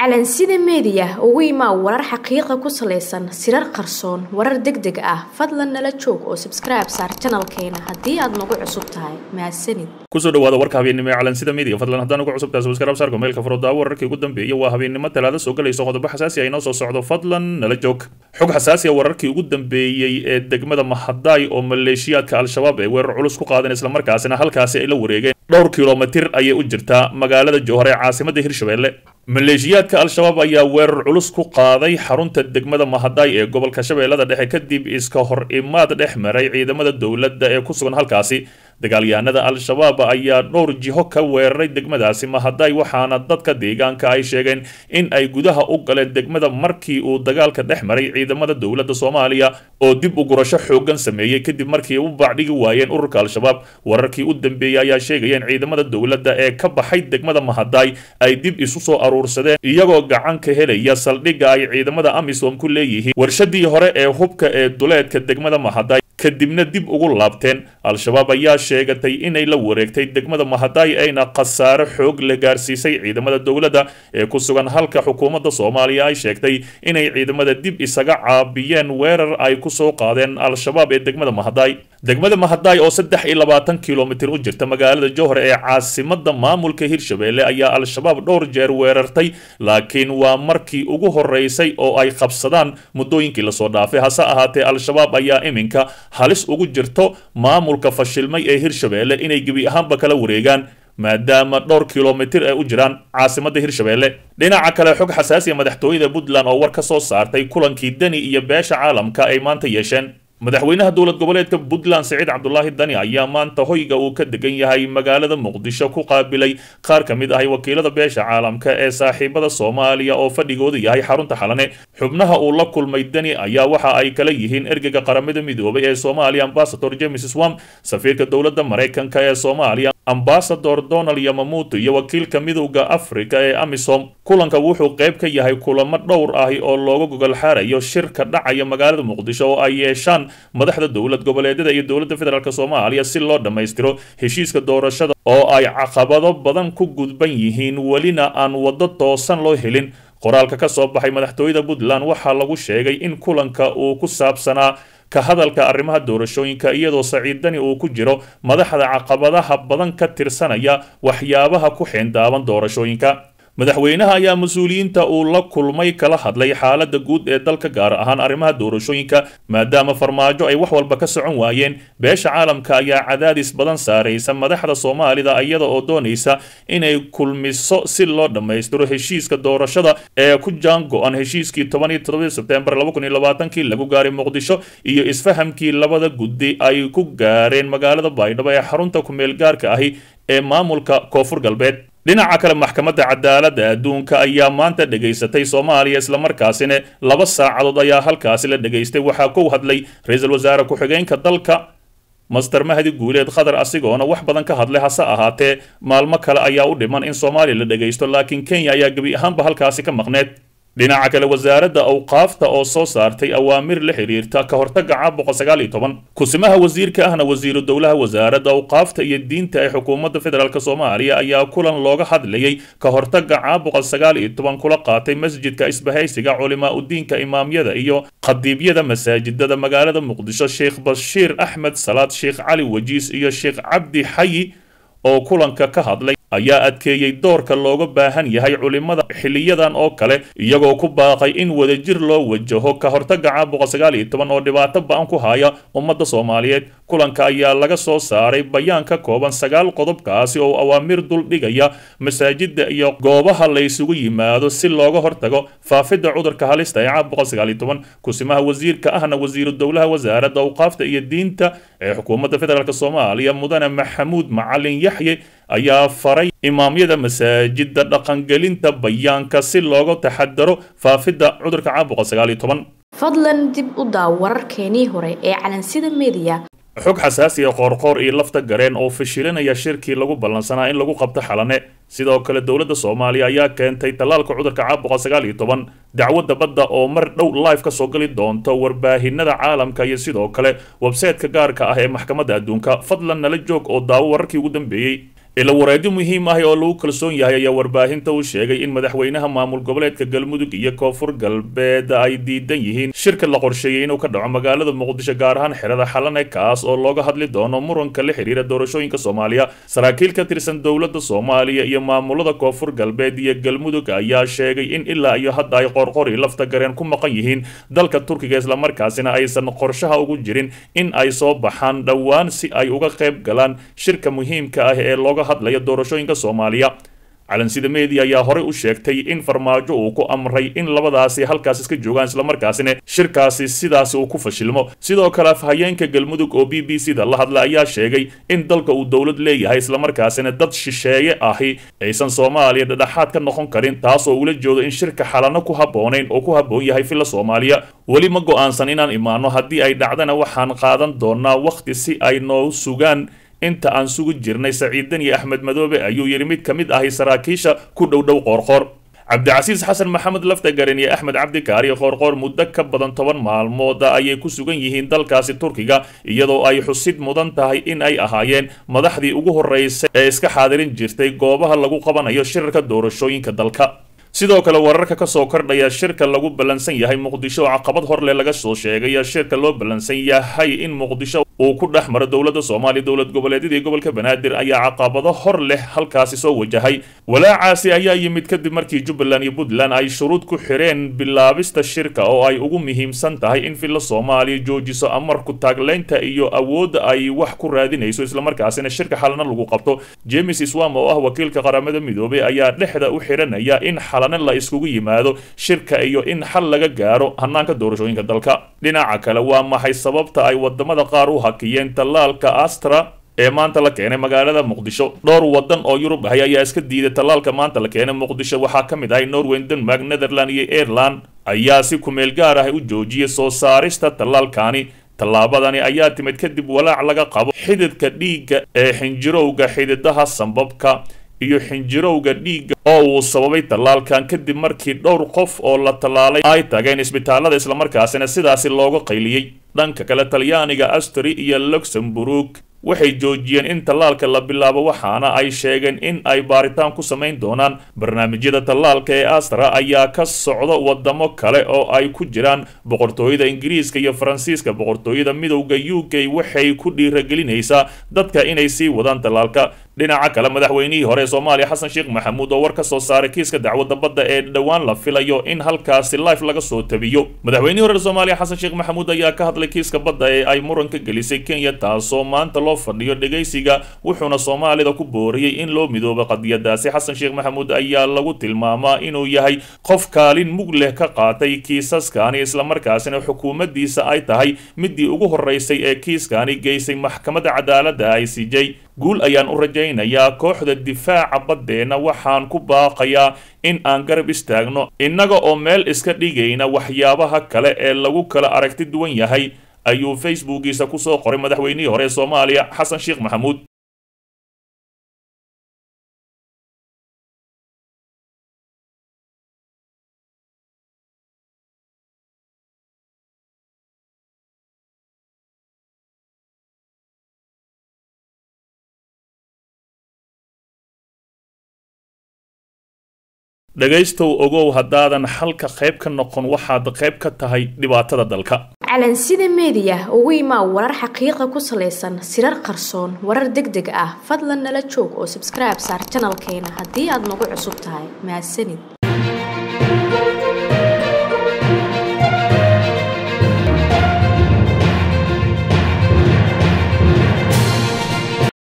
calansida meediya ugu imaa warar xaqiiqa ku salaysan sirar qarsoon warar deg deg ah fadlan nala joog oo sabskribe saar janalkeena haddii aad nagu cusub tahay mahadsanid kusoo dhawaada warka habeennimo ee calansida media fadlan haddaan ugu cusubtahay subscribe saarka meelka furo wararkii ugu dambeeyay waa habeennimo talaada soo galayso qodobo xasaasi ah inoo soo socdo fadlan nala joog xog xasaasi ah wararkii ugu dambeeyey ee degmada mahadaay oo maleeshiyaadka al-shabaab ay weerar culus ku qaadeen islamarkaasina halkaasi ay la wareegeen dhowr kilomitir ayay u jirtaa magaalada jowhar ee caasimada hirshabelle maleeshiyaadka al-shabaab ayaa weerar culus ku qaaday xarunta degmada mahadaay ee gobolka shabeellada dhexe kadib iska hor imaad dhex maray ciidamada dowladda ee ku sugan halkaasi dagaalyahanada al-shabaab ayaa dhowr jiho ka weeraray degmadaasi mahadaay waxaana dadka deegaanka ay sheegeen in ay gudaha u galeen degmada markii uu dagaalka dhex maray ciidamada dowladda soomaaliya oo dib u gurasho xoogan sameeyey kadib markii u baacdhigi waayeen ururka al-shabaab wararkii u dambeeyey ayaa sheegaya in ciidamada dowladda ee ka baxay degmada mahadaay ay dib isu soo aruursadeen iyagoo gacan ka helaya saldhigga ay ciidamada amisom ku leeyihiin warshadii hore ee hubka ee duleedka degmada mahadaay kadibna dib ugu laabteen al-shabaab ayaa sheegatay inay la wareegtay degmada mahadaay ayna khasaare xoog la gaarsiisay ciidamada dowladda ee ku sugan halka xukuumadda soomaaliya ay sheegtay inay ciidamada dib isaga caabiyeen weerar ay ku soo qaadeen al-shabaab ee degmada mahadaay degmada mahadaay oo saddex iyo labaatan kilomitir u jirta magaalada jowhar ee caasimada maamulka hirshabelle ayaa al-shabaab dhowr jeer weerartay laakiin waa markii ugu horeysay oo ay qabsadaan muddooyinkii lasoo dhaafay hase ahaatee al-shabaab ayaa iminka halis ugu jirto maamulka fashilmay ee hirshabelle inay gebi ahaanba kala wareegaan maadaama dhowr kilomitir ay u jiraan caasimada hirshabelle dhinaca kale xog xasaasiya madaxtooyada puntland oo war ka soo saartay kulankii deni iyo beesha caalamka ay maanta yeesheen madaxweynaha dowlad goboleedka puntland siciid cabdulaahi dani ayaa maanta hoyga uu ka degan yahay magaalada muqdisho ku qaabilay qaar ka mid ahay wakiilada beesha caalamka ee saaxiibada soomaaliya oo fadhigooda yahay xarunta xalane xubnaha uu la kulmay deni ayaa waxa ay kala yihiin ergeyga qaramada midoobay ee soomaaliya ambasador james swam safiirka dowladda maraykanka ee soomaaliya ambasador donald yamamuto iyo wakiilka midowda afrika ee amisom kulanka wuxuu qayb ka yahay kulamo dhowr ahi oo looga gogol xaarayo shirka dhacaya magaalada muqdisho oo ay yeeshaan madaxda dowlad goboleedyada iyo dowladda federaalk soomaaliya si loo dhammaystiro heshiiska doorashada oo ay caqabado badan ku gudban yihiin welina aan waddo toosan loo helin qoraalka ka soo baxay madaxtooyada puntland waxaa lagu sheegay in kulanka uu ku saabsanaa ka hadalka arrimaha doorashooyinka iyadoo saciidani uu ku jiro madaxda caqabadaha badan ka tirsanaya waxyaabaha ku xeendaaban doorashooyinka madaxweynaha ayaa mas-uuliyiinta uu la kulmay kala hadlay xaaladda guud ee dalka gaar ahaan arrimaha doorashooyinka maadaama farmaajo ay wax walba ka socon waayeen beesha caalamka ayaa cadaadis badan saaraysa madaxda soomaalida iyada oo doonaysa inay kulmiso si loo dhammaystiro heshiiska doorashada ee ku jaan go-an heshiiskii toban iyo todoba sebtembar laba kun iyo labaatankii lagu gaaray muqdisho iyo isfahamkii labada guddi ay ku gaareen magaalada baydhabo ee xarunta ku-meel gaarka ahi ee maamulka koonfur galbeed dhinaca kale maxkamadda cadaaladda adduunka ayaa maanta dhegaysatay soomaaliya islamarkaasina laba saacadood ayaa halkaasi la dhegaystay waxaa ku hadlay ra-iisul wasaare ku-xigeenka dalka master mahdi guuleed qatar asigoona wax badan ka hadlay hase ahaatee maalmo kale ayaa u dhiman in soomaaliya la dhegaysto laakiin kenya ayaa gebi ahaanba halkaasi ka maqneed dhinaca kale wasaaradda awqaafta oo soo saartay awaamir la xiriirta ka hortagga caabuqa sagaal iyo toban kusimaha wasiirka ahna wasiiru dowlaha wasaaradda awqaafta iyo diinta ee xukuumadda federaalk soomaaliya ayaa kulan looga hadlayay ka hortagga caabuqa sagaal iyo toban kula qaatay masjidka isbahaysiga culimaa udiinka imaamyada iyo khadiibyada masaajidada magaalada muqdisho sheekh bashiir axmed salaad sheekh cali wajiis iyo sheekh cabdi xayi oo kulanka ka hadlay ayaa adkeeyey doorka looga baahan yahay culimada xiliyadan oo kale iyagoo ku baaqay in wadajir loo wajaho ka hortagga caabuqa sagaal iyo toban oo dhibaato ba-an ku haya ummadda soomaaliyeed kulanka ayaa laga soo saaray bayaan ka kooban sagaal qodobkaasi oo awaamir dul dhigaya masaajida iyo goobaha la ysugu yimaado si looga hortago faafidda cudurka halista ee caabuqa sagaal iyo toban kusimaha wasiirka ahna wasiiru dowlaha wasaaradda awqaafta iyo diinta ee xukuumadda federaalk soomaaliya mudane maxamuud macalin yaxye ayaa faray imaamyada masaajida dhaqangelinta bayaanka si looga taxadaro faafidda cudurka caabuqa sagaal iyo toban fadlan dib u daaw wararkeenii hore ee calansida meediya xog xasaasiya qoorqoor iyo lafta gareen oo fashilinaya shirkii lagu ballansanaa in lagu qabto xalane sidoo kale dowladda soomaaliya ayaa keentay tallaalka cudurka caabuqa sagaal iyo toban dacwadda badda oo mar dhow live ka soo gali doonto warbaahinada caalamka iyo sidoo kale websayteka gaarka ah ee maxkamadda adduunka fadlan nala joog oo daawo wararkii ugu dambeeyey ila wareedyo muhiim ah oo lagu kalsoon yahay ayaa warbaahinta u sheegay in madaxweynaha maamul goboleedka galmudug iyo koonfur galbeed ay diidan yihiin shirka la qorsheeyey inuu ka dhaco magaalada muqdisho gaar ahaan xerada xalane kaas oo looga hadli doono muranka la xiriira doorashooyinka soomaaliya saraakiil ka tirsan dowladda soomaaliya iyo maamulada koonfur galbeed iyo galmudug ayaa sheegay in ilaa iyo hadda ay qorqori lafta gareen ku maqan yihiin dalka turkiga islamarkaasina aysan qorshaha ugu jirin in ay soo baxaan dhowaan si ay uga qayb galaan shirka muhiimka ah ee looga hadlaya doorashooyinka soomaaliya calansida media ayaa horey u sheegtay in farmaajo uu ku amray in labadaasi halkaas iska joogaan islamarkaasina shirkaasi sidaasi uu ku fashilmo sidoo kale afhayeenka galmudug oo b b c da la hadla ayaa sheegay in dalka uu dowlad leeyahay islamarkaasina dad shisheeye ahi aysan soomaaliya dhadhaxaad ka noqon karin taasoo ula joodo in shirka xalano ku habboonayn oo ku habboon yahay filla soomaaliya weli ma go-aansan inaan imaano haddii ay dhacdana waxaan qaadan doonaa wakhti si ay noo sugaan inta aan sugu jirnay saciidan iyo axmed madoobe ayuu yidhi mid ka mid ahi saraakiisha ku dhow dhow qoorqoor cabdicasiis xasan maxamed laftagaren iyo axmed cabdikaariyo qoorqoor muddo ka badan toban maalmooda ayay ku sugan yihiin dalkaasi turkiga iyadoo ay xusid mudan tahay in ay ahaayeen madaxdii ugu horreysay ee iska xaadirin jirtay goobaha lagu qabanayo shirarka doorashooyinka dalka sidoo kale wararka ka soo kordhaya shirka lagu ballansan yahay muqdisho oo caqabad horleh laga soo sheegaya shirka loo ballansan yahay in muqdisho uu ku dhex maro dowladda soomaaliya dowlad goboleedyadii gobolka banaadir ayaa caqabado hor leh halkaasi soo wajahay walaacaasi ayaa yimid kadib markii jubbaland iyo puntland ay shuruud ku xireen bilaabista shirka oo ay ugu muhiimsan tahay in filla soomaaliya joojiso amarku taagleynta iyo awoodda ay wax ku raadinayso islamarkaasina shirka xalana lagu qabto james swam oo ah wakiilka qaramada midoobay ayaa dhexda u xiranaya in la iskugu yimaado shirka iyo in xal laga gaaro hanaanka doorashooyinka dalka dhinaca kale waa maxay sababta ay wadamada qaar u hakiyeen tallaalka astra ee maanta la keenay magaalada muqdisho dhowr wadan oo yurub ahay ayaa iska diiday tallaalka maanta la keenay muqdisho waxaa ka mid ahay norway denmark netherland iyo ireland ayaa si kumeel gaar ah u joojiyay soo saarista tallaalkani tallaabadani ayaa timid kadib walaac laga qabo xididka dhiigga ee xinjirowga xididaha sambabka iyo xinjirowga dhiigga oo uu sababay tallaalkan kadib markii dhowr qof oo la tallaalay ay tageen isbitaalada islamarkaasina sidaasi looga qayliyey dhanka kale talyaaniga astri iyo luxemburg waxay joojiyeen in tallaalka la bilaabo waxaana ay sheegeen in ay baaritaan ku samayn doonaan barnaamijyada tallaalka ee astra ayaa ka socda wadamo kale oo ay ku jiraan boqortooyada ingiriiska iyo faransiiska boqortooyada midowda u k waxay ku dhiiragelinaysaa dadka inay sii wadaan tallaalka dhinaca kale madaxweynihii hore ee soomaaliya xasan sheekh maxamuud oo war ka soo saaray kiiska dacwadda badda ee dhowaan la filayo in halkaasi life laga soo tabiyo madaxweynihii hore ee soomaaliya xasan sheekh maxamuud ayaa ka hadlay kiiska badda ee ay muranka gelisay kenya taasoo maanta loo fadhiyo dhegaysiga wuxuuna soomaalida ku booriyey in loo midoobo qadiyadaasi xasan sheekh maxamuud ayaa lagu tilmaamaa inuu yahay qof kaalin mug leh ka qaatay kiisaskani islamarkaasina xukuumaddiisa ay tahay midii ugu horeysay ee kiiskani geysay maxkamadda cadaaladda i c j guul ayaan u rajaynayaa kooxda difaaca baddeenna waxaan ku baaqayaa in aan garab istaagno innaga oo meel iska dhigayna waxyaabaha kale ee lagu kala aragti duwan yahay ayuu facebookiisa kusoo qoray madaxweynihii hore ee soomaaliya xasan sheekh maxamuud dhegaystow ogow haddaadan xalka qayb ka noqon waxaad qayb ka tahay dhibaatada dalka calansida meediya ugu imaa warar xaqiiqa ku salaysan sirar qarsoon warar deg deg ah fadlan nala joog oo sabskribe saar janalkeena haddii aad nagu cusub tahay mahadsanid